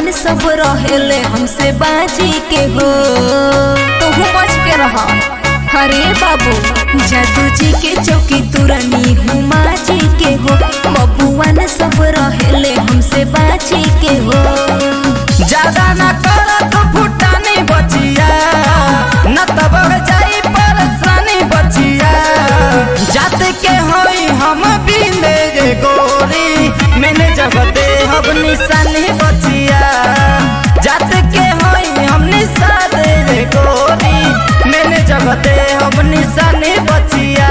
बबुआन सब रहेले हमसे बाजी के हो तोहू बच के रह अरे बाबू जादू जी के चौकी तुरनी हूँ माजी के हो बबुआन सब रहेले हमसे बाजी के हो ज्यादा न कर तो फुटानी बचिया न तब जाई परेशानी बचिया जात के होई हम बिंदे रे गोरी मैंने जब दे हम निशानी बचिया जात के होई हम निशान रे गोरी मैंने जब दे हम निशानी बचिया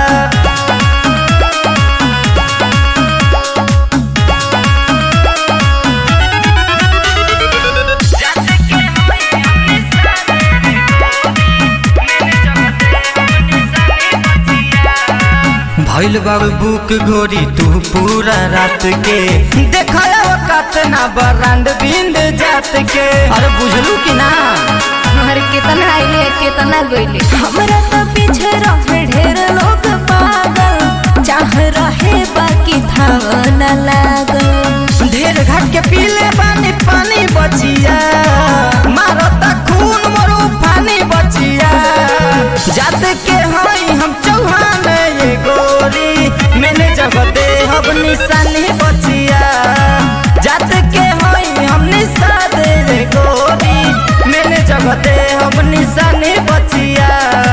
भइल बाबू बुक गोरी तू पूरा रात के देखला वक्त ना बरांड बिंद जात के अरे बुझलू कि ना हमारे कितना आइले कितना गइले हमरा तो पीछे रहे ढेर लोग पागल चाह रहे बाकी था न लागल ढेर घाट के पीले पानी पानी बचिया मारो त खून मोरू पानी बचिया जात के हई हम चौहान ये गोरी मैंने जब दे हम निशानी बचिया जात के हई हम निशान रे गोरी मैंने जब दे हम निशानी बचिया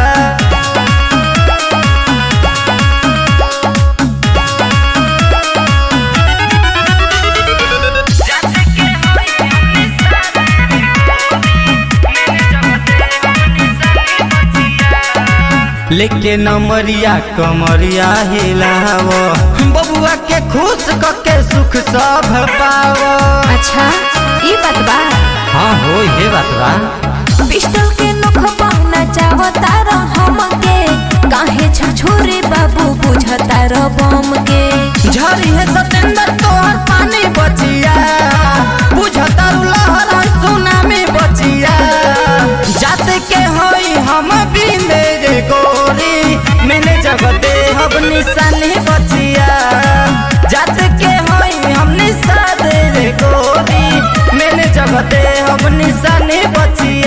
लेके नमरिया कमरिया हिलाव बबुआ के खुश कके सुख सब पाव अच्छा ई बात बा हाँ हो ये बात बा पिस्टल के नोख पाना चाहता रह हमके काहे छछोरे बाबू बुझता रह बम के झरी है सतेंद्र तोहर पानी बचिया बुझता लहर है सुनामी बचिया जात के होई हम बिंदे रे गोरी मैंने जब दे हम निशानी बचिया जात के होई हम निशान रे गोरी मैंने जब दे हम निशानी बचिया